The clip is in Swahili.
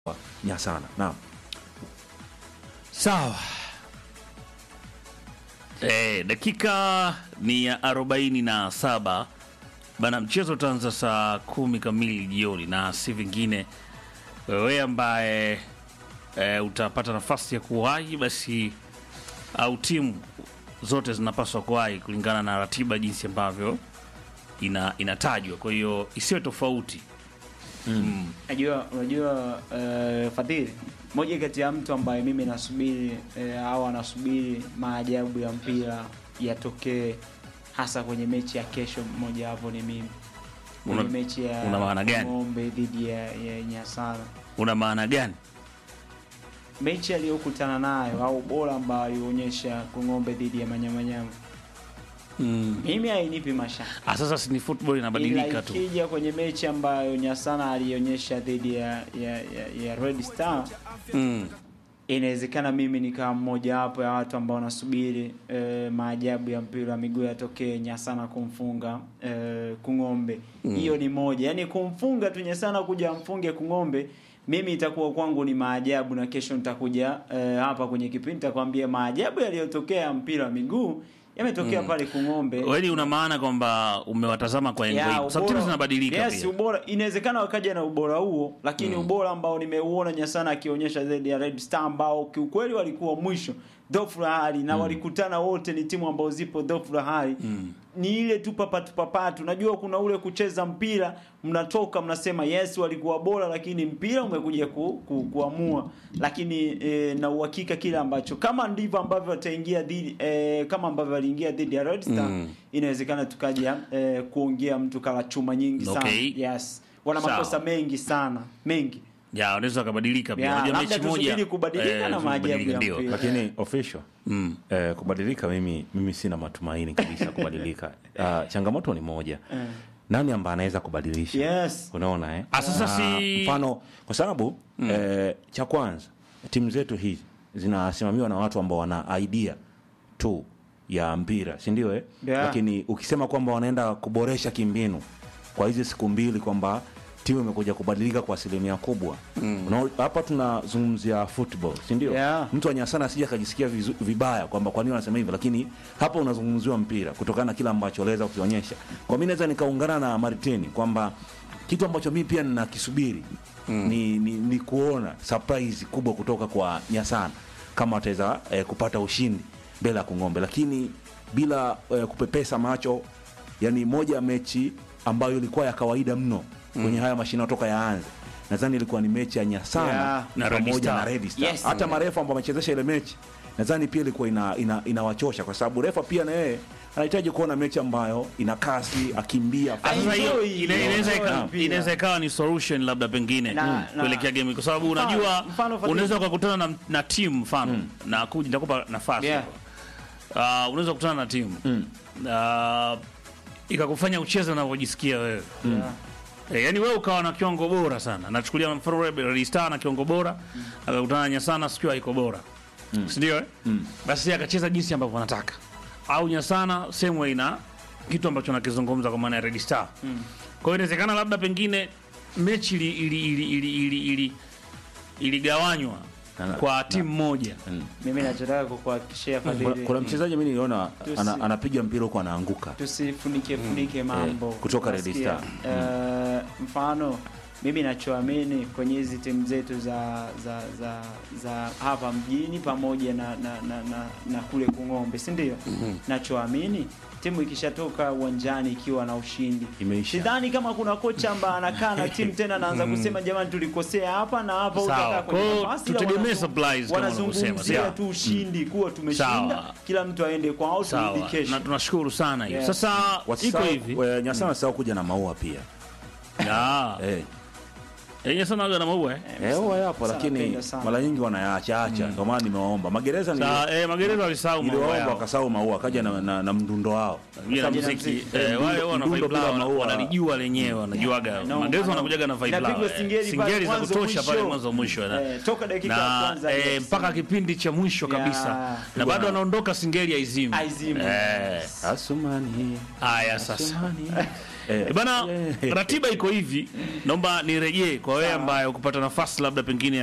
Nyasana. Naam. Sawa. Eh, dakika ni ya arobaini na saba bana, mchezo utaanza saa kumi kamili jioni, na si vingine, wewe ambaye e, utapata nafasi ya kuwahi basi, au timu zote zinapaswa kuwahi kulingana na ratiba jinsi ambavyo ina, inatajwa. Kwa hiyo isiwe tofauti. Unajua, unajua uh, Fadhili, moja kati ya mtu ambaye mimi nasubiri uh, au anasubiri maajabu ya mpira yatokee hasa kwenye mechi ya kesho, mmoja wapo ni mimi kwenye Una- mechi ya una maana gani? Ng'ombe dhidi ya, ya Nyasana, Una maana gani? mechi aliyokutana nayo au bora ambayo alionyesha Kung'ombe dhidi ya Manyamanyama, Mm. mimi hainipi mashaka Ah, sasa si ni football inabadilika ila tu. ikija kwenye mechi ambayo Nyasana alionyesha dhidi ya, ya, ya, ya Red Star Mm. inawezekana mimi nikawa mmoja wapo ya watu ambao wanasubiri eh, maajabu ya mpira wa miguu yatokee, Nyasana kumfunga eh, Kung'ombe. Hiyo ni moja, yaani kumfunga tu Nyasana kuja amfunge Kung'ombe, mimi itakuwa kwangu ni maajabu, na kesho nitakuja eh, hapa kwenye kipindi nitakwambia maajabu yaliyotokea ya mpira wa miguu yametokea pale Kung'ombe. Wewe una maana kwamba umewatazama kwa engo Ya, hiyo. Sababu timu ubora- zinabadilika yes, pia. ubora inawezekana wakaja na ubora huo, lakini ubora ambao nimeuona Nyasana akionyesha zaidi ya Red Star ambao kiukweli walikuwa mwisho dhofu la hali na walikutana wote, ni timu ambao zipo dhofu la hali ni ile tu papatu papatu. Najua kuna ule kucheza mpira, mnatoka mnasema yes, walikuwa bora, lakini mpira umekuja ku, ku, kuamua. Lakini e, na uhakika kile ambacho kama ndivyo ambavyo wataingia dhidi e, kama ambavyo waliingia dhidi ya Red Star Mm. inawezekana tukaja e, kuongea mtu kala chuma nyingi sana Okay. yes, wana Sawa. makosa mengi sana mengi Ya, unaweza kubadilika pia. Ya, Unajua labda mechi moja tusubiri kubadilika na tusubiri maajabu kubadilika, ya ndio. mpira. Lakini official Mm. eh, kubadilika, mimi mimi sina matumaini kabisa kubadilika. Ah, changamoto ni moja, nani ambaye anaweza kubadilisha? Yes. Unaona eh? Ah, sasa Ah, si- mfano kwa sababu eh, cha kwanza timu zetu hizi zinasimamiwa na watu ambao wana idea tu ya mpira, si ndio eh? Yeah. Lakini ukisema kwamba wanaenda kuboresha kimbinu kwa hizi siku mbili kwamba timu imekuja kubadilika kwa asilimia kubwa Unaona, hapa tunazungumzia football si ndio? Yeah. Mtu wa Nyasana asije akajisikia vizu- vibaya kwamba kwa nini wanasema hivyo, lakini hapa unazungumziwa mpira kutokana na kile ambacho aliweza kukionyesha. Kwa mimi naweza nikaungana na Martini kwamba kitu ambacho mimi pia ninakisubiri ni, ni, ni kuona surprise kubwa kutoka kwa Nyasana kama wataweza eh, kupata ushindi mbele ya Kung'ombe, lakini bila eh, kupepesa macho, yani moja ya mechi ambayo ilikuwa ya kawaida mno kwenye haya mashindano toka yaanze, nadhani ilikuwa ni mechi ya Nyasana Yeah. Na Red pamoja Star. na Red Star. Yes. Hata marefu ambao wamechezesha ile mechi nadhani pia ilikuwa ina, ina, inawachosha kwa sababu refa pia na yeye anahitaji kuona mechi ambayo ina kasi, akimbia Ah, Sasa hiyo Enjoy, ina- inaweza enjoy ika- mpira. inaweza ikawa ni solution labda pengine Na- mm, na- kuelekea game kwa sababu Mfano- unajua mfano Fadhili. unaweza ukakutana na, na timu mfano na kuja nitakupa nafasi Yeah. Ah, unaweza kukutana na timu Ah, ikakufanya ucheze unavyojisikia wewe Yeah. Eh, yaani wewe ukawa na kiwango bora sana. Nachukulia mfano Red Star na kiwango bora, akakutana na Nyasana siku haiko bora. Si ndio eh? Basi akacheza jinsi ambavyo anataka. Au Nyasana same way na kitu ambacho nakizungumza kwa maana ya Red Star. Kwa hiyo inawezekana labda pengine mechi ili ili ili ili ili, ili iligawanywa Na- na- kwa timu moja. mimi nachotaka kukuhakikishia kuna, Fadhili, kuna mchezaji mimi niliona Tusi- ana, anapiga mpira huko anaanguka tusifunike funike mambo Eh, kutoka Red Unasikia? Star. Eh, mfano mimi nachoamini kwenye hizi timu zetu za za za za hapa mjini pamoja na na, na, na, na kule Kung'ombe si ndio? Nachoamini timu ikishatoka uwanjani ikiwa na ushindi Imeisha. sidhani kama kuna kocha ambaye anakaa na timu tena anaanza kusema jamani, tulikosea hapa na hapa, Sawa. utakaa kwenye Kwa hiyo nafasi, ila tutegemee wanazung- supplies kama unavyosema, wanazungumzia sawa. tu ushindi kuwa tumeshinda, Sawa. kila mtu aende kwao, turudi Sawa. kesho. Na tunashukuru sana hiyo. Yes. Sasa iko Wasisahau- hivi. eh, Nyasana sahau kuja na maua pia Ah. eh. Eh, Nyasana waga na maua eh. Eh, huwa yapo Sana lakini napenda sana. mara nyingi wanayaacha acha, ndio maana nimewaomba magereza ni Sa, eh, magereza walisahau maua niliwaomba yao. wakasahau maua akaja na, na, na mdundo wao Bila Kaja na muziki muziki. eh, Mdundo- wale wana mdundo vibe bila lao, wana- maua. wanalijua lenyewe wanajuaga No, magereza no. wanakujaga na vibe lao Inapigwa eh. singeli pale singeli za mwanzo kutosha pale mwisho. mwanzo mwisho na- Eh, toka dakika ya na kwanza eh, hadi mpaka kipindi cha mwisho Yeah. kabisa na bado anaondoka singeli ya izimu Aizimu. eh Asumani haya sasa Asumani Eh, Eh, bana eh. ratiba iko hivi naomba nirejee kwa wewe ambaye ukupata nafasi labda pengine